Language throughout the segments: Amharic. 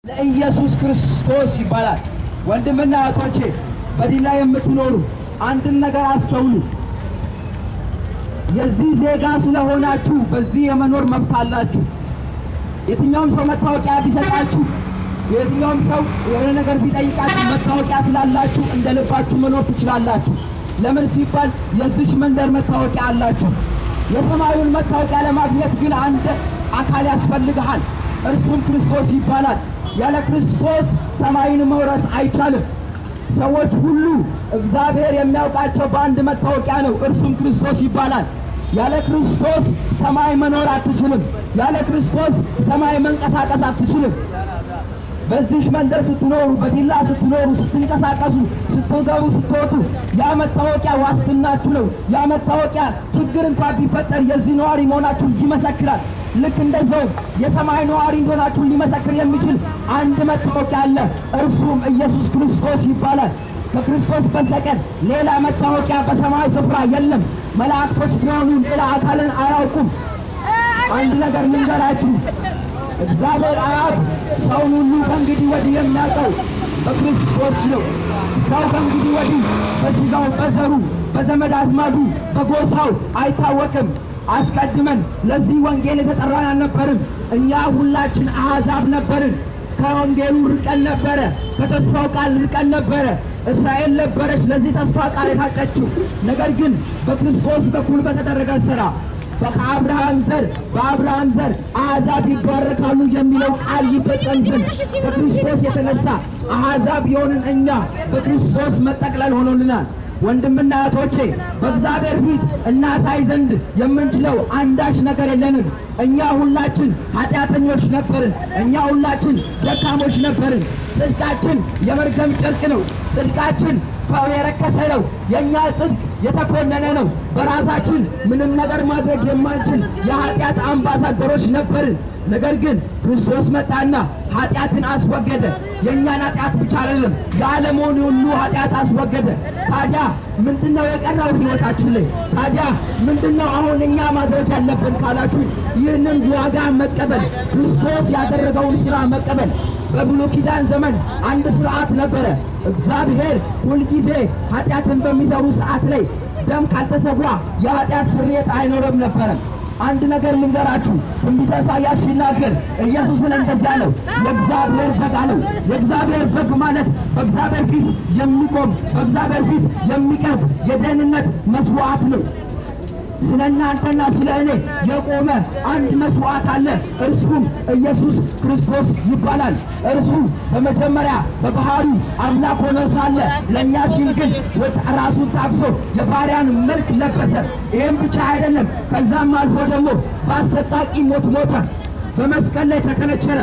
ለኢየሱስ ክርስቶስ ይባላል። ወንድምና እህቶቼ በዲላ የምትኖሩ አንድን ነገር አስተውሉ። የዚህ ዜጋ ስለሆናችሁ በዚህ የመኖር መብት አላችሁ። የትኛውም ሰው መታወቂያ ቢሰጣችሁ፣ የትኛውም ሰው የሆነ ነገር ቢጠይቃችሁ መታወቂያ ስላላችሁ እንደ ልባችሁ መኖር ትችላላችሁ። ለምን ሲባል የዚች መንደር መታወቂያ አላችሁ። የሰማዩን መታወቂያ ለማግኘት ግን አንድ አካል ያስፈልግሃል። እርሱም ክርስቶስ ይባላል። ያለ ክርስቶስ ሰማይን መውረስ አይቻልም። ሰዎች ሁሉ እግዚአብሔር የሚያውቃቸው በአንድ መታወቂያ ነው፣ እርሱም ክርስቶስ ይባላል። ያለ ክርስቶስ ሰማይ መኖር አትችልም። ያለ ክርስቶስ ሰማይ መንቀሳቀስ አትችልም። በዚህ መንደር ስትኖሩ፣ በዲላ ስትኖሩ፣ ስትንቀሳቀሱ፣ ስትገቡ፣ ስትወጡ ያ መታወቂያ ዋስትናችሁ ነው። ያ መታወቂያ ችግር እንኳን ቢፈጠር የዚህ ነዋሪ መሆናችሁን ይመሰክራል። ልክ እንደዛው የሰማይ ነዋሪ እንደሆናችሁን ሊመሰክር የሚችል አንድ መታወቂያ አለ። እርሱም ኢየሱስ ክርስቶስ ይባላል። ከክርስቶስ በስተቀር ሌላ መታወቂያ በሰማይ ስፍራ የለም። መላእክቶች ቢሆኑ ሌላ አካልን አያውቁም። አንድ ነገር ልንገራችሁ፣ እግዚአብሔር አብ ሰውን ሁሉ ከእንግዲህ ወዲህ የሚያውቀው በክርስቶስ ነው። ሰው ከእንግዲህ ወዲህ በስጋው፣ በዘሩ፣ በዘመድ አዝማዱ፣ በጎሳው አይታወቅም። አስቀድመን ለዚህ ወንጌል የተጠራን አልነበርም። እኛ ሁላችን አሕዛብ ነበርን። ከወንጌሉ ርቀን ነበረ። ከተስፋው ቃል ርቀን ነበረ። እስራኤል ነበረች ለዚህ ተስፋ ቃል የታጨችው። ነገር ግን በክርስቶስ በኩል በተደረገ ሥራ ከአብርሃም ዘር በአብርሃም ዘር አሕዛብ ይባረካሉ የሚለው ቃል ይፈጸም ዘንድ ከክርስቶስ የተነሳ አሕዛብ የሆንን እኛ በክርስቶስ መጠቅለል ሆኖልናል። ወንድምና እህቶቼ በእግዚአብሔር ፊት እናሳይ ዘንድ የምንችለው አንዳች ነገር የለንም። እኛ ሁላችን ኃጢአተኞች ነበርን። እኛ ሁላችን ደካሞች ነበርን። ጽድቃችን የመርገም ጨርቅ ነው። ጽድቃችን የረከሰ ነው። የእኛ ጽድቅ የተኮነነ ነው። በራሳችን ምንም ነገር ማድረግ የማንችል የኃጢአት አምባሳደሮች ነበርን። ነገር ግን ክርስቶስ መጣና ኃጢአትን አስወገደ። የእኛን ኃጢአት ብቻ አይደለም የዓለሙን ሁሉ ኃጢአት አስወገደ። ታዲያ ምንድነው የቀረው ሕይወታችን ላይ? ታዲያ ምንድነው አሁን እኛ ማድረግ ያለብን ካላችሁ ይህንን ዋጋ መቀበል፣ ክርስቶስ ያደረገውን ሥራ መቀበል። በብሉይ ኪዳን ዘመን አንድ ስርዓት ነበረ። እግዚአብሔር ሁልጊዜ ኃጢአትን በሚሰሩ ሰዓት ላይ ደም ካልተሰዋ የኃጢአት ስርየት አይኖርም ነበረ። አንድ ነገር ልንገራችሁ። ትንቢተ ኢሳይያስ ሲናገር ኢየሱስን እንደዚያ አለው፣ የእግዚአብሔር በግ አለው። የእግዚአብሔር በግ ማለት በእግዚአብሔር ፊት የሚቆም በእግዚአብሔር ፊት የሚቀርብ የደህንነት መስዋዕት ነው። ስለ እናንተና ስለ እኔ የቆመ አንድ መስዋዕት አለ። እርሱም ኢየሱስ ክርስቶስ ይባላል። እርሱ በመጀመሪያ በባህሪው አምላክ ሆኖ ሳለ ለእኛ ሲል ግን ራሱን ታግሶ የባሪያን መልክ ለበሰ። ይህም ብቻ አይደለም። ከዛም አልፎ ደግሞ በአሰቃቂ ሞት ሞተ፣ በመስቀል ላይ ተከነቸረ።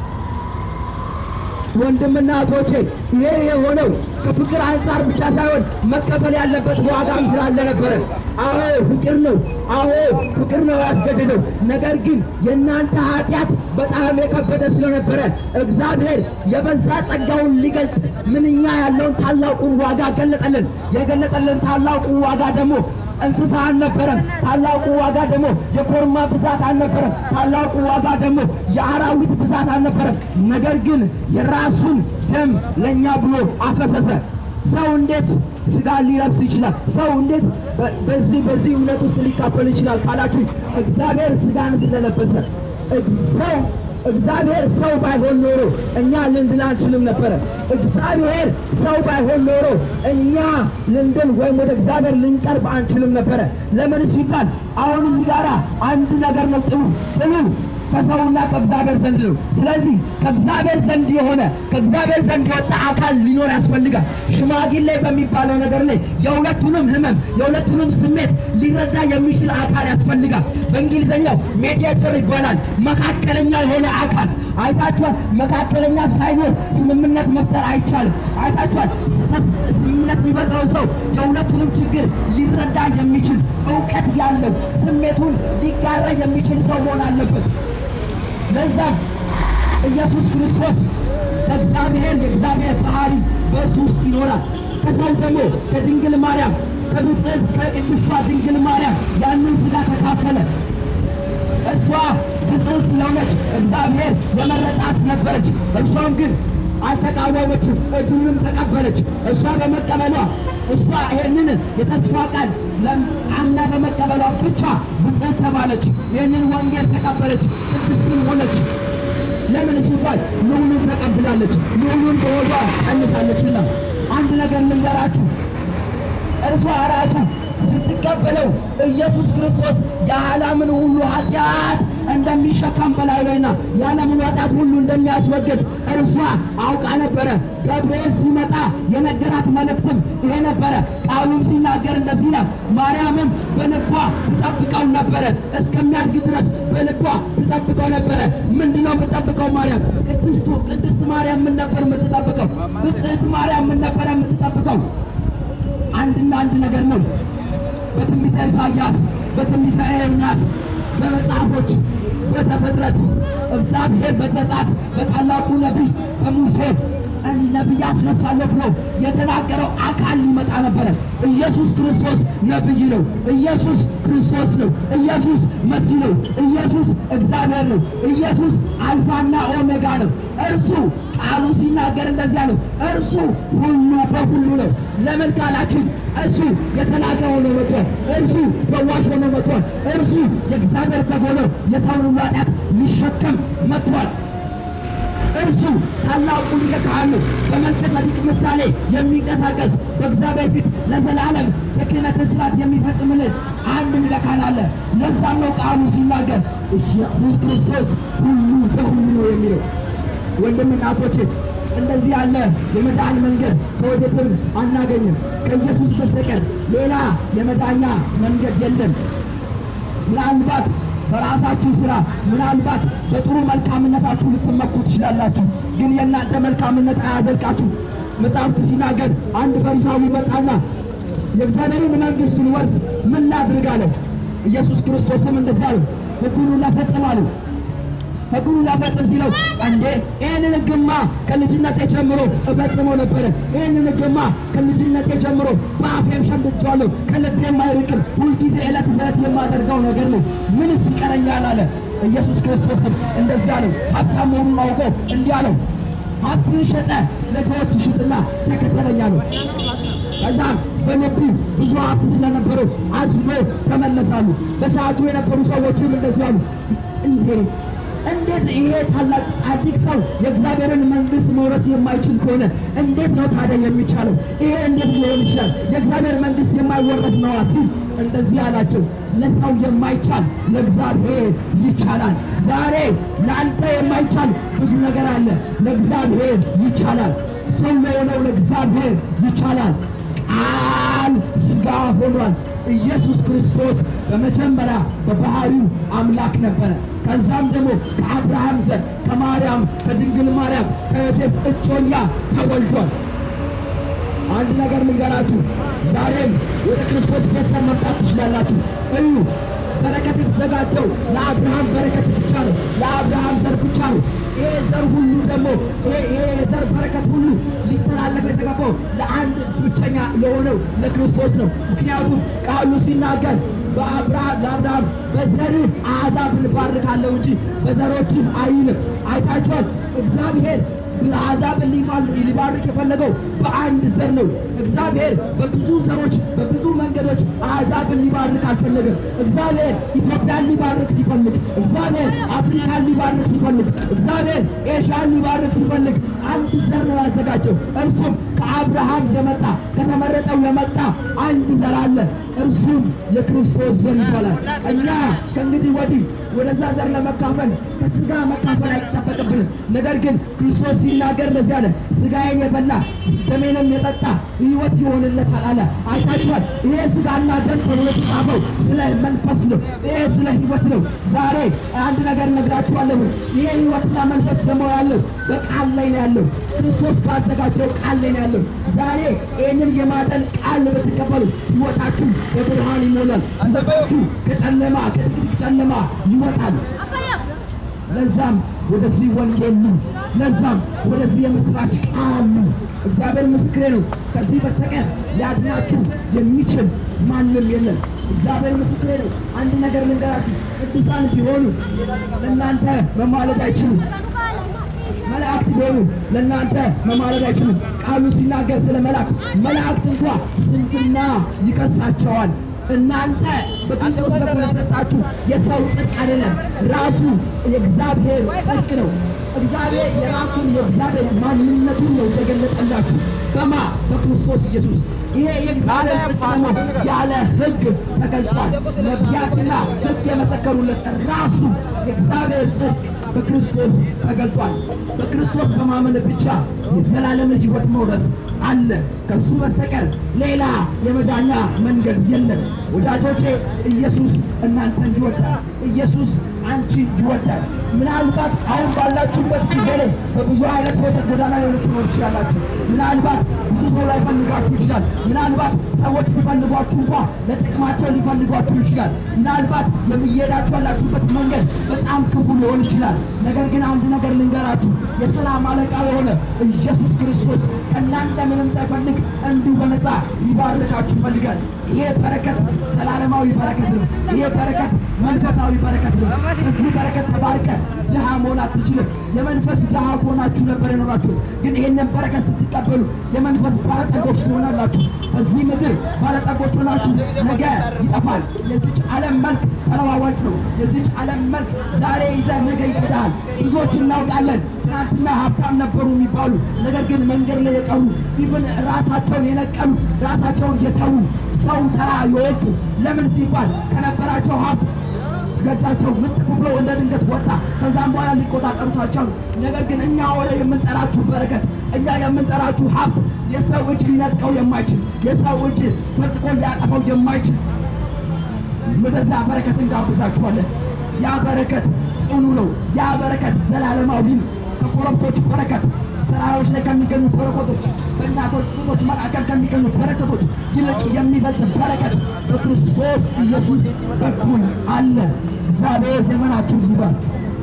ወንድምና እህቶቼ ይሄ የሆነው ከፍቅር አንጻር ብቻ ሳይሆን መከፈል ያለበት ዋጋም ስላለ ነበረ። አዎ ፍቅር ነው፣ አዎ ፍቅር ነው ያስገድደው። ነገር ግን የእናንተ ኃጢአት በጣም የከበደ ስለነበረ እግዚአብሔር የበዛ ጸጋውን ሊገልጥ ምንኛ ያለውን ታላቁን ዋጋ ገለጠልን። የገለጠልን ታላቁን ዋጋ ደግሞ እንስሳ አልነበረም። ታላቁ ዋጋ ደግሞ የኮርማ ብዛት አልነበረም። ታላቁ ዋጋ ደግሞ የአራዊት ብዛት አልነበረም። ነገር ግን የራሱን ደም ለእኛ ብሎ አፈሰሰ። ሰው እንዴት ስጋ ሊለብስ ይችላል? ሰው እንዴት በዚህ በዚህ እውነት ውስጥ ሊካፈል ይችላል ካላችሁ እግዚአብሔር ስጋን ስለለበሰ ሰው እግዚአብሔር ሰው ባይሆን ኖሮ እኛ ልንድን አንችልም ነበረ። እግዚአብሔር ሰው ባይሆን ኖሮ እኛ ልንድን ወይም ወደ እግዚአብሔር ልንቀርብ አንችልም ነበረ። ለምን ሲባል አሁን እዚህ ጋር አንድ ነገር ነው ጥሉ ጥሉ ከሰውና ከእግዚአብሔር ዘንድ ነው። ስለዚህ ከእግዚአብሔር ዘንድ የሆነ ከእግዚአብሔር ዘንድ የወጣ አካል ሊኖር ያስፈልጋል። ሽማግሌ በሚባለው ነገር ላይ የሁለቱንም ሕመም የሁለቱንም ስሜት ሊረዳ የሚችል አካል ያስፈልጋል። በእንግሊዝኛው ሜዲያተር ይባላል። መካከለኛ የሆነ አካል አይታችኋል። መካከለኛ ሳይኖር ስምምነት መፍጠር አይቻልም። አይታችኋል። ስምምነት የሚፈጥረው ሰው የሁለቱንም ችግር ሊረዳ የሚችል እውቀት ያለው ስሜቱን ሊጋራ የሚችል ሰው መሆን አለበት። ለዛም ኢየሱስ ክርስቶስ ከእግዚአብሔር የእግዚአብሔር ባህሪ በእርሱ ውስጥ ይኖራል። ከዛም ደግሞ ከድንግል ማርያም ከብፅዕት ከቅድስቷ ድንግል ማርያም ያንን ሥጋ ተካፈለ። እሷ ብፅዕት ስለሆነች እግዚአብሔር የመረጣት ነበረች። እሷም ግን አልተቃወመችም፣ እድሉንም ተቀበለች። እሷ በመቀበሏ እሷ ይህንን የተስፋ ቃል አምና በመቀበሏ ብቻ ብፅዕት ተባለች። ይህንን ወንጌል ተቀበለች፣ ቅድስትም ሆነች። ለምን ሲባል ልዑሉን ተቀብላለች፣ ልዑሉን በሆዷ ቀንሳለችና። አንድ ነገር ልንገራችሁ እርሷ ራሱ ስትቀበለው ኢየሱስ ክርስቶስ የዓለምን ሁሉ ኃጢአት እንደሚሸከም በላዩ ላይና የዓለምን ኃጢአት ሁሉ እንደሚያስወግድ እርሷ አውቃ ነበረ። ገብርኤል ሲመጣ የነገራት መልእክትም ይሄ ነበረ። ቃሉም ሲናገር እንደዚህ ነው። ማርያምም በልቧ ትጠብቀው ነበረ፣ እስከሚያድግ ድረስ በልቧ ትጠብቀው ነበረ። ምንድነው የምትጠብቀው? ማርያም ቅድስቱ ቅድስት ማርያም ምን ነበር የምትጠብቀው? ብፅዕት ማርያም ምን ነበረ የምትጠብቀው? አንድና አንድ ነገር ነው። በትንቢተ ኢሳይያስ፣ በትንቢተ ኤርምያስ፣ በመጽሐፎች በዘፍጥረት እግዚአብሔር በዘጸአት በታላቁ ነቢይ በሙሴ ነቢይ አስነሳለሁ ብሎ የተናገረው አካል ሊመጣ ነበረ። ኢየሱስ ክርስቶስ ነቢይ ነው። ኢየሱስ ክርስቶስ ነው። ኢየሱስ መሲህ ነው። ኢየሱስ እግዚአብሔር ነው። ኢየሱስ አልፋና ኦሜጋ ነው። እርሱ ቃሉ ሲናገር እንደዚያ ነው። እርሱ ሁሉ በሁሉ ነው። ለምን ካላችሁ እርሱ የተላከ ሆኖ መጥቷል። እርሱ ፈዋሽ ሆኖ መጥቷል። እርሱ የእግዚአብሔር በግ ሆኖ የሰውን ሁሉ ኃጢአት ሊሸከም መጥቷል። እርሱ ታላቁ ሊቀ ካህን ነው። በመልከ ጸዲቅ ምሳሌ የሚንቀሳቀስ በእግዚአብሔር ፊት ለዘላለም የክህነትን ሥርዓት የሚፈጽምልን አንድ ሊቀ ካህን አለ። ለዛም ነው ቃሉ ሲናገር ኢየሱስ ክርስቶስ ሁሉ በሁሉ ነው የሚለው። ወንድም እናቶቼ እንደዚህ ያለ የመዳን መንገድ ከወዴትም አናገኝም። ከኢየሱስ በስተቀር ሌላ የመዳኛ መንገድ የለም። ምናልባት በራሳችሁ ስራ ምናልባት በጥሩ መልካምነታችሁ ልትመኩ ትችላላችሁ። ግን የእናንተ መልካምነት አያዘልቃችሁ። መጽሐፍት ሲናገር አንድ ፈሪሳዊ መጣና የእግዚአብሔርን መንግሥት ልወርስ ምን ላድርግ አለው። ኢየሱስ ክርስቶስም እንደዚያ አለው፣ ሕጉን ላፈጽም አለው። ሕጉን ላፈጽም ሲለው እንዴ ይህንን ሕግማ ከልጅነቴ ጀምሮ እፈጽመው ነበረ። ይህንን ሕግማ ከልጅነቴ ጀምሮ በአፌም ሸምድጄዋለሁ፣ ከልቤም አይርቅም። ሁልጊዜ ዕለት ዕለት የማደርገው ነገር ነው። ምንስ ይቀረኛል አለ። ኢየሱስ ክርስቶስም እንደዚህ አለው። ሀብታም መሆኑን አውቆ እንዲህ አለው፣ ሀብትን ሸጠ ለድሆች ሽጥና ተከተለኝ አለው። ከዛም በልቡ ብዙ ሀብት ስለነበረው አዝኖ ተመለሳሉ። በሰዓቱ የነበሩ ሰዎችም እንደዚህ አሉ እንዴ እንዴት ይሄ ታላቅ ጻድቅ ሰው የእግዚአብሔርን መንግሥት መውረስ የማይችል ከሆነ እንዴት ነው ታዲያ የሚቻለው? ይሄ እንዴት ሊሆን ይችላል? የእግዚአብሔር መንግሥት የማይወረስ ነዋ ሲል እንደዚህ አላቸው። ለሰው የማይቻል ለእግዚአብሔር ይቻላል። ዛሬ ለአንተ የማይቻል ብዙ ነገር አለ፣ ለእግዚአብሔር ይቻላል። ሰው ለሆነው ለእግዚአብሔር ይቻላል። ቃል ሥጋ ሆኗል። ኢየሱስ ክርስቶስ በመጀመሪያ በባህሪው አምላክ ነበረ። ከዛም ደግሞ ከአብርሃም ዘር ከማርያም ከድንግል ማርያም ከዮሴፍ እጮኛ ተወልዷል። አንድ ነገር ልንገራችሁ፣ ዛሬም ወደ ክርስቶስ ቤተሰብ መምጣት ትችላላችሁ። እዩ በረከት የተዘጋጀው ለአብርሃም በረከት ብቻ ነው፣ ለአብርሃም ዘር ብቻ ነው። ይሄ ዘር ሁሉ ደግሞ ይሄ የዘር በረከት ሁሉ ሊስተላለፍ የተገባው ለአንድ ብቸኛ ለሆነው ለክርስቶስ ነው። ምክንያቱም ቃሉ ሲናገር በአብርሃም ለአብርሃም በዘርህ አሕዛብን እባርካለሁ እንጂ በዘሮችም አይልም። አይታችኋል እግዚአብሔር አሕዛብን ሊባርክ የፈለገው በአንድ ዘር ነው። እግዚአብሔር በብዙ ዘሮች በብዙ መንገዶች አሕዛብን ሊባርክ አልፈለገም። እግዚአብሔር ኢትዮጵያን ሊባርክ ሲፈልግ፣ እግዚአብሔር አፍሪካን ሊባርክ ሲፈልግ፣ እግዚአብሔር ኤሽያን ሊባርክ ሲፈልግ አንድ ዘር ነው ያዘጋጀው። እርሱም ከአብርሃም የመጣ ከተመረጠው የመጣ አንድ ዘር አለ። እርሱም የክርስቶስ ዘር ይባላል። እኛ ከእንግዲህ ወዲህ ወደዛ ዘር ለመካፈል ከስጋ መካፈል አይጠበቅብንም። ነገር ግን ክርስቶስ ሲናገር እንደዚህ አለ፣ ስጋዬን የበላ ደሜንም የጠጣ ሕይወት ይሆንለታል አለ። አይታችኋል። ይሄ ስጋና ደም ተብሎ የተጻፈው ስለ መንፈስ ነው። ይሄ ስለ ሕይወት ነው። ዛሬ አንድ ነገር ነግራችኋለሁ። ይሄ ሕይወትና መንፈስ ደግሞ ያለው በቃል ላይ ነው ያለው። ክርስቶስ ባዘጋጀው ቃል ላይ ነው ያለው። ዛሬ ይህንን የማጠን ቃል ብትቀበሉ ሕይወታችሁ በብርሃን ይሞላል። ሕይወታችሁ ከጨለማ ከጥቂት ጨለማ ይወጣል። ለዛም ወደዚህ ወንጌል ኑ። ለዛም ወደዚህ የምስራች ቃል ኑ። እግዚአብሔር ምስክሬ ነው። ከዚህ በስተቀር ሊያድናችሁ የሚችል ማንም የለም። እግዚአብሔር ምስክሬ ነው። አንድ ነገር ልንገራችሁ፣ ቅዱሳን ቢሆኑ ለእናንተ መማለድ አይችሉም። መላእክት ቢሆኑ ለእናንተ መማለድ አይችሉም። ቃሉ ሲናገር ስለ መላእክት መላእክት እንኳ ስንፍና ይከሳቸዋል። እናንተ በክርስቶስ በኩል የሰጣችሁ የሰው ጽድቅ አይደለም፣ ራሱ የእግዚአብሔር ጽድቅ ነው። እግዚአብሔር የራሱን የእግዚአብሔር ማንነቱን ነው የተገለጠላችሁ በማ በክርስቶስ ኢየሱስ። ይሄ የእግዚአብሔር ጽድቅ ደግሞ ያለ ሕግ ተገልጧል። ነቢያትና ሕግ የመሰከሩለት ራሱ የእግዚአብሔር ጽድቅ በክርስቶስ ተገልጧል። በክርስቶስ በማመን ብቻ የዘላለምን ሕይወት መውረስ አለ። ከእሱ በስተቀር ሌላ የመዳኛ መንገድ የለም። ወዳጆቼ ኢየሱስ እናንተን ይወዳል። ኢየሱስ አንቺ ይወዳል። ምናልባት አሁን ባላችሁበት ጊዜ ላይ በብዙ አይነት ህይወት ጎዳና ላይ ልትኖር ትችላላችሁ። ምናልባት ብዙ ሰው ላይ ፈልጋችሁ ይችላል። ምናልባት ሰዎች ሊፈልጓችሁ እንኳ ለጥቅማቸው ሊፈልጓችሁ ይችላል። ምናልባት የሚሄዳችሁ ያላችሁበት መንገድ በጣም ክፉ ሊሆን ይችላል። ነገር ግን አንድ ነገር ልንገራችሁ፣ የሰላም አለቃ የሆነ ኢየሱስ ክርስቶስ ከእናንተ ምንም ሳይፈልግ እንዲሁ በነፃ ሊባርካችሁ ይፈልጋል። ይሄ በረከት ዘላለማዊ በረከት ነው። ይሄ በረከት መንፈሳዊ በረከት ነው። እዚህ በረከት ተባርከ ድሃ መሆን አትችልም። የመንፈስ ድሃ ሆናችሁ ነበር የኖራችሁት። ግን ይህንን በረከት ስትቀበሉ የመንፈስ ባለጠጎች ትሆናላችሁ። በዚህ ምድር ባለጠጎች ሆናችሁ ነገ ይጠፋል። የዚች ዓለም መልክ ተለዋዋጭ ነው። የዚች ዓለም መልክ ዛሬ ይዘህ ነገ ይክዳል። ብዙዎች እናውቃለን። ትናንትና ሀብታም ነበሩ የሚባሉ ነገር ግን መንገድ ላይ የቀሩ ኢቭን ራሳቸውን የነቀሉ ራሳቸውን የተዉ ሰው ተራ የወጡ ለምን ሲባል ከነበራቸው ሀብት ገጫቸው ምጥፍ ብሎ እንደ ድንገት ወጣ። ከዛም በኋላ ሊቆጣጠሩት አልቻሉ። ነገር ግን እኛ ወደ የምንጠራችሁ በረከት፣ እኛ የምንጠራችሁ ሀብት የሰው እጅ ሊነጥቀው የማይችል የሰው እጅ ፈጥቆ ሊያጠፋው የማይችል ወደዛ በረከት እንጋብዛችኋለን። ያ በረከት ጽኑ ነው። ያ በረከት ዘላለማዊ ነው። ከኮረብቶች በረከት ተራሮች ላይ ከሚገኙ በረከቶች በእናቶች ጡቶች መካከል ከሚገኙ በረከቶች ይልቅ የሚበልጥ በረከት በክርስቶስ ኢየሱስ በኩል አለ። እግዚአብሔር ዘመናችሁን ይባርክ።